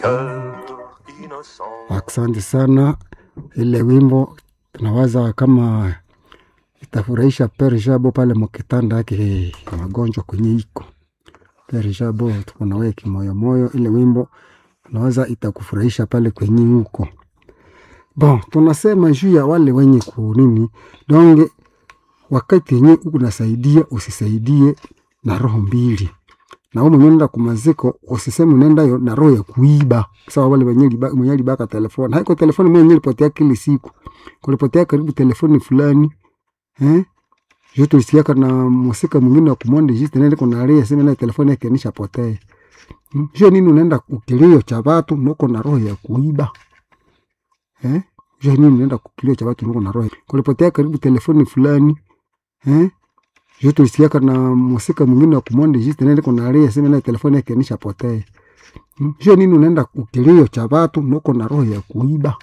Asante sana, ile wimbo tunawaza kama itafurahisha Pere Jabo pale mukitanda yake magonjwa kwenye iko Pere Jabo, tuko na wewe kimoyomoyo. Ile wimbo tunawaza itakufurahisha pale kwenye huko. Bon, tunasema juu ya wale wenye kunini donge, wakati yenye unasaidia usisaidie na roho mbili na wewe mwenyewe unaenda kumaziko, usiseme unaenda yo na roho ya kuiba. Sawa, wale wenye liba mwenye libaka telefoni, haiko telefoni mwenye lipotea kila siku, kulipotea karibu telefoni fulani eh, jo tulisikia kana musika mwingine wa kumonde jiste nende kuna ria sema na telefoni yake nisha potea. Hmm? Jo nini unaenda kukilio cha watu nuko na roho ya kuiba eh, jo nini unaenda kukilio cha watu nuko na roho kulipotea karibu telefoni fulani eh jo tulisikia kana musika mwingine wa kumonde jiste nende kuna ria sema na telefoni yake nisha potea. Hmm? Jo nini unaenda kukilio cha watu nuko na roho ya kuiba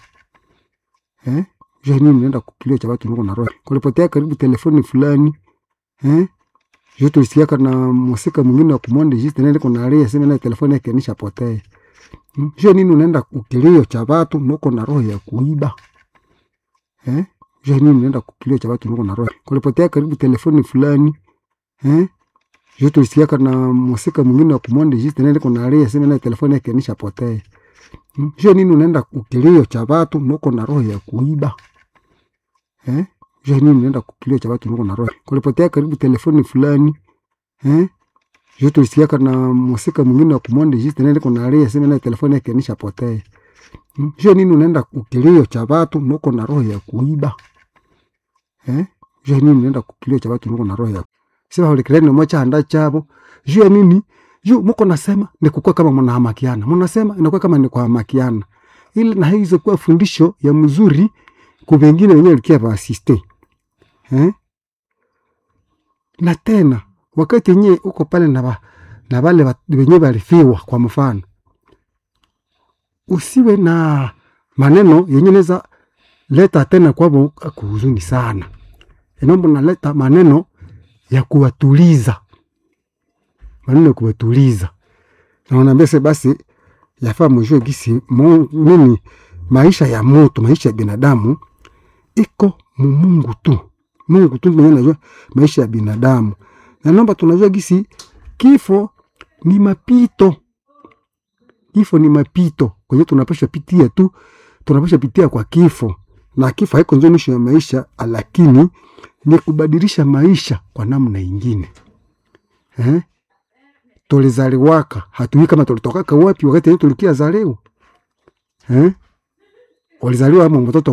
eh jo nini unaenda kukilio cha watu nuko na roho kulipotea karibu telefoni fulani eh jo tulisikia kana musika mwingine wa kumonde jiste nende kuna ria sema na telefoni yake nisha potea. Hmm? Jo nini unaenda kukilio cha watu nuko na roho ya kuiba eh jo nini unaenda kukilio cha watu nuko na roho kulipotea karibu telefoni fulani eh jo tulisikia kana musika mwingine wa kumonde jiste nende kuna ria sema na telefoni yake nisha potea. Hmm? Jo nini unaenda kukilio cha watu nuko na roho ya kuiba eh jo nini unaenda kukilio cha watu nuko na roho kulipotea karibu telefoni fulani eh jo tulisikia kana musika mwingine wa kumonde jiste nende kuna ria sema na telefoni yake nisha potea. Hmm? Jo nini unaenda kukilio cha watu nuko na roho ya kuiba eh jo nini unaenda kukilio cha watu nuko na roho ya sema ulikileni mocha anda chabo juu ya nini juu muko nasema ni kukua kama mnahamakiana mnasema inakuwa kama ni kuhamakiana ili na hizo kuwa fundisho ya mzuri kwa wengine wenyewe likia ba assiste eh na tena wakati yenyewe uko pale na ba, na wale wa- wenyewe walifiwa kwa mfano usiwe na maneno yenye neza leta tena kwabo kuhuzuni sana inaomba naleta maneno ya kuwatuliza maneno ya kuwatuliza na unaambia se basi yafaa mjue gisi mu- nini maisha ya mutu maisha ya binadamu iko mu Mungu tu Mungu tu mwenyewe anajua maisha ya binadamu na naomba tunajua gisi kifo ni mapito kifo ni mapito kwenye tunapasha pitia tu tunapasha pitia kwa kifo na kifo haiko njo mwisho ya maisha lakini ni kubadilisha maisha kwa namna ingine eh? tulizaliwaka hatujui kama tulitokaka wapi wakati yenye tulikia zaliwa eh? ulizaliwa ama mtoto